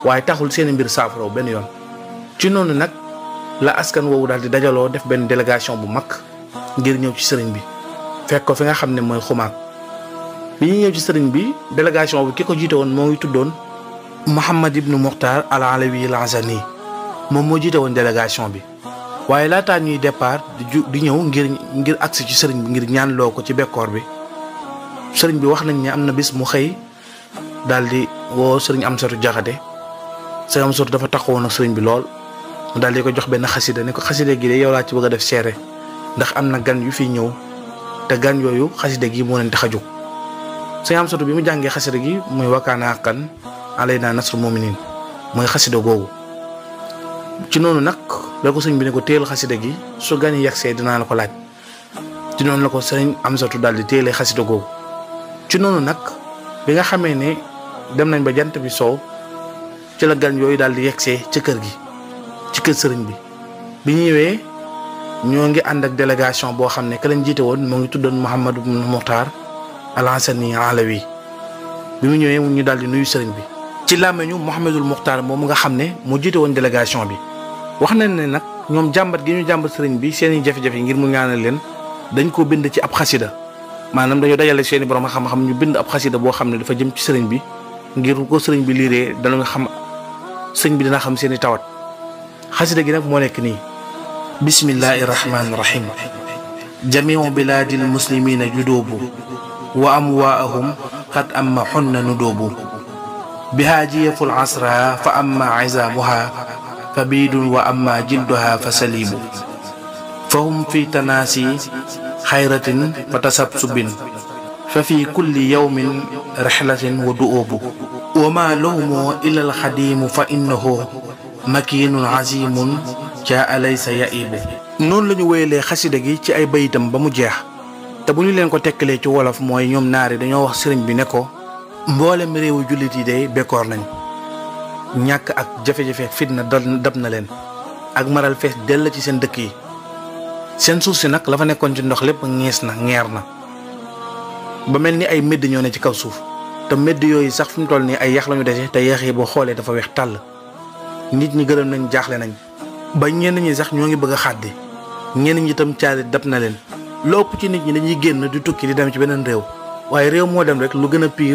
waaye taxul seeni mbir saafaraw benn yoon ci noonu nag la askan woowu daal di dajaloo def benn délégation bu mag ngir ñëw ci sëriñ bi fekk ko fi nga xam ne mooy xumaag bi ñu ñëw ci sëriñ bi délégation bi ki ko jiite woon moo ngi tuddoon Mouhamad ibnu Muxtaar al Alawi al Azani moom moo jiite woon délégation bi waaye laataa ñuy départ di ju di ñëw ngir ngir agsi ci sëriñ bi ngir ñaan loo ko ci bekkoor bi sëriñ bi wax nañ ne am na bis mu xëy daal di woo sëriñ Amsatu Jaxate sëriñ Amsatu dafa taxawoon ak sëriñ bi lool mu daal di ko jox benn xasida ne ko xasida gi de yow laa ci bëgg a def seere ndax am na gan yu fi ñëw te gan yooyu xasida gi moo leen tax a jóg sëriñ Amsatu bi mu jàngee xasida gi muy wakkaana xaqan alaynaa nasru muminin mooy xasida googu ci noonu nag la ko sëñ bi ne ko téel xasida gi su gan yi yegsee dinaa la ko laaj ci noonu la ko sëriñ Amsatu daal di téelee xasida googu ci noonu nag bi nga xamee ne dem nañ ba jant bi soow ci la gan yooyu daal di yegsee ci kër gi ci kër sëriñ bi bi ñu ñëwee ñoo ngi ànd ak délégation boo xam ne ka lañ jiite woon moo ngi tuddoon Mouhamadou Muxtaar al Hassani Alawi bi mu ñëwee ñu daal di nuyu sëriñ bi ci làmmeñu Mouhamadul Muxtaar moom nga xam ne moo jiite woon délégation bi wax nañ ne nag ñoom jàmbat gi ñu jàmbat sëriñ bi seeni jafe-jafe ngir mu ñaanal leen dañ ko bind ci ab xasida maanaam dañoo dajale seeni borom xam-xam ñu bind ab xasida boo xam ne dafa jëm ci sëriñ bi ngir ko sëriñ bi liiree dana xam sëriñ bi dina xam seeni tawat xasida gi nag moo nekk nii bismillahi rahmaani rahim jamiu bilaadil muslimina judoobu wa amwaahum qad amma xunna nudoobu bihaa jiyaful asra fa amma izaamuha fa biidun wa amma jilduha fa saliibu fa hum fi tanaasi xayratin fa tasabsubin fa fi kulli yawmin rixlatin wa du'oobu wa ma lahumu illa alxadiimu fa innahu makiinun azimun jaa alaysa yaibu noonu la ñu wéyalee xasida gi ci ay bayitam ba mu jeex te bu ñu leen ko tekkalee ci wolof mooy ñoom naari dañoo wax sëriñ bi ne ko mboolem réewu jullit yi day bekkoor nañ ñàkk ak jafe-jafe fitna dab na leen ak maral fees dell ci seen dëkk yi seen suuf si nag la fa nekkoon ci ndox lépp ñees na ngeer na ba mel ni ay médd ñoo ne ci kaw suuf te médd yooyu sax fi mu toll nii ay yax lañu dese te yax yi boo xoolee dafa weex tàll nit ñi gërëm nañ jaaxle nañ ba ñenn ñi sax ñoo ngi bëgg a xàddi ñenn ñi itam caari dab na leen lu ëpp ci nit ñi dañuy génn di tukki di dem ci beneen réew waaye réew moo dem rek lu gën a piir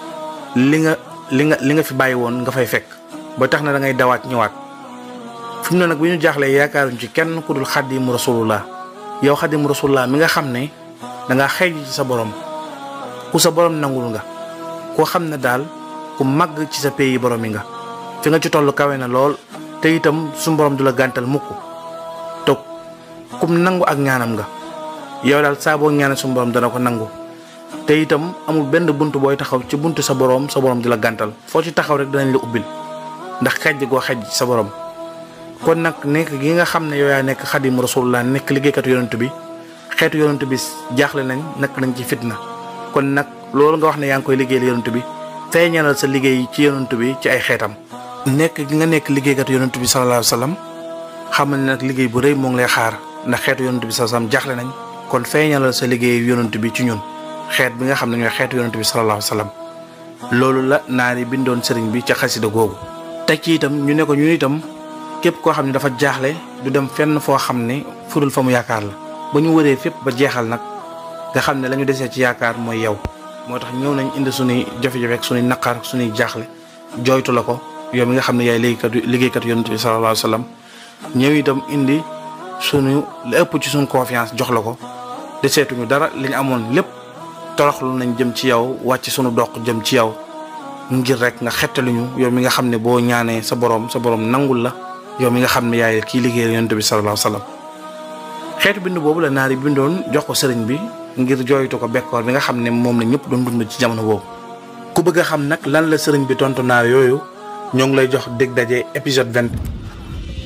li nga li nga li nga fi bàyyi woon nga fay fekk ba tax na da ngay dawaat ñëwaat fi mu ne nag bi ñu jaaxlee yaakaaruñ ci kenn ku dul xaddimu rasulullah yow xaddimu rasulullah mi nga xam ne dangaa xeej ci sa borom ku sa borom nangul nga koo xam ne daal ku màgg ci sa pays borom yi nga fi nga ci toll kawe na lool te itam suñu borom du la gàntal mukk toog kum nangu ak ñaanam nga yow daal saa boo ñaanal suñu borom dana ko nangu te itam amul benn bunt booy taxaw ci buntu sa borom sa borom di la gàntal foo ci taxaw rek danañ la ubbil ndax xejj goo xejj sa borom kon nag nekk gi nga xam ne yow yaa nekk xadim rasulullah nekk liggéeykatu yonent bi xeetu yonent bi jaaxle nañ nekk nañ ci fitna kon nag loolu nga wax ne yaa ngi koy liggéeyal yonent bi feeñalal sa liggéey ci yonent bi ci ay xeetam nekk gi nga nekk liggéeykatu yonent bi sallallahu alayhi wa sallam xamal ne nag liggéey bu rëy moo ngi lay xaar ndax xeetu yonent bi sallallahu alayhi wa sallam jaaxle nañ kon feeñalal sa liggéey yonent bi ci ñun xeet bi nga xam ne ñooy xeetu yonent bi sallallahu alayhi wa sallam loolu la naari bindoon sëriñ bi ca xasida googu teg ci itam ñu ne ko ñun itam képp koo xam ne dafa jaaxle du dem fenn foo xam ne fudul fa mu yaakaar la ba ñu wëree fépp ba jeexal nag nga xam ne la ñu desee ci yaakaar mooy yow moo tax ñëw nañ indi suñuy jafe-jafe ak suñuy naqar ak suñuy jaaxle jooytu la ko yow mi nga xam ne yaay liggéeykat liggéeykat yonent bi sallallahu alayhi wa sallam ñëw itam indi suñu la ëpp ci suñu confiance jox la ko deseetuñu dara li ñu amoon lépp toroxlu nañ jëm ci yow wàcc suñu doq jëm ci yow ngir rek nga xettaluñu yow mi nga xam ne boo ñaanee sa borom sa borom nangul la yow mi nga xam ne yaay kii liggéey yonent bi sallallahu alayhi wa sallam xeetu bind boobu la naar yi bindoon jox ko sëriñ bi ngir jooytu ko bekkoor bi nga xam ne moom la ñëpp doon dund ci jamono boobu. ku bëgg a xam nag lan la sëriñ bi tontu naar yooyu ñoo ngi lay jox dégg daje épisode vingt.